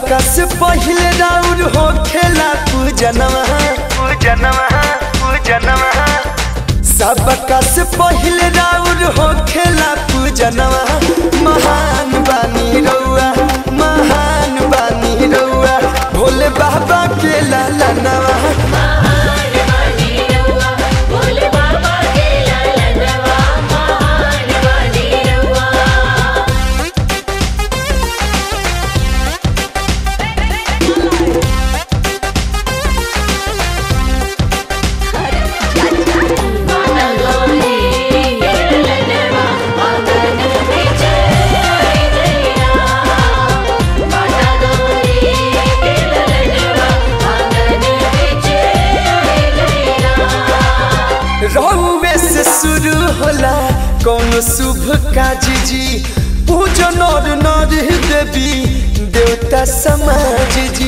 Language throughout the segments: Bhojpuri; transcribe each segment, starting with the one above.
सबका से पहिले राउर हो खेला पूजनवा पूजनवा पूजनवा सबका से पहिले राउर हो खेला पूजनवा महान बानी रउआ महान बानी रउआ भोले बाबा के लालनवा महान वाणी रउआ भोले बाबा के लालनवा महान वाणी रउआ माता गौरी के ललनवा आंगन में चढ़ाई गैया माता गौरी के ललनवा आंगन में चढ़ाई गैया रउवे से शुरू होला कौन शुभ काज जी पूजो नर नर देवी देवता समाज जी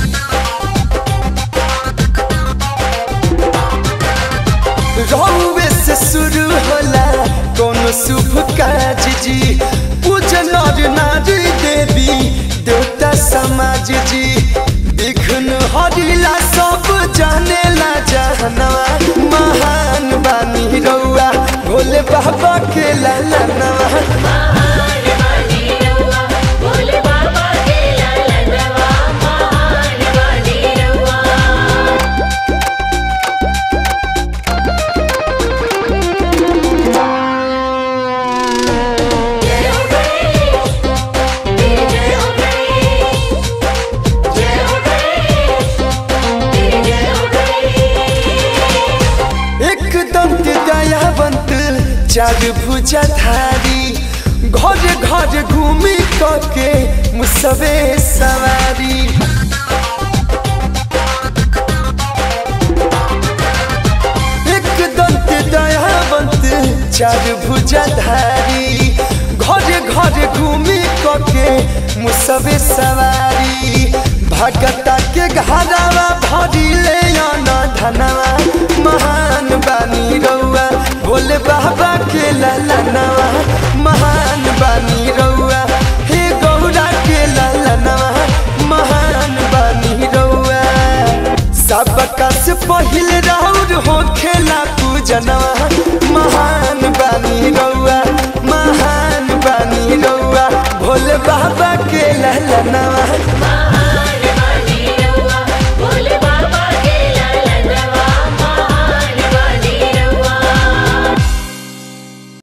रउवे से शुरू होला कौन शुभ काज जी पूजो नर नर देवी देवता समाज जी विघ्न हरिला सब जानेला जहनवा महान बानी रउआ भोले बाबा के लालनवा महान वाणी रउआ भोले बाबा के लालनवा महान वाणी रउआ जय हो गणेश तेरी जय हो गणेश जय हो गणेश तेरी जय हो गणेश एक दंत दयावंत चार भुजाधारी घर घर घूमी के मुसवे सवारी एक दंत दयावंत चार भुजाधारी घर घर घूमी के मुसवे सवारी भगता के घरावा भरी ले आना धनवा महान बानी रउआ भोले बाबा के ललनवा महान बानी रउआ हे गौरा के ललनवा महान बानी रउआ सबका से पहिले राउर हो खेला पूजनवा महान बानी रउआ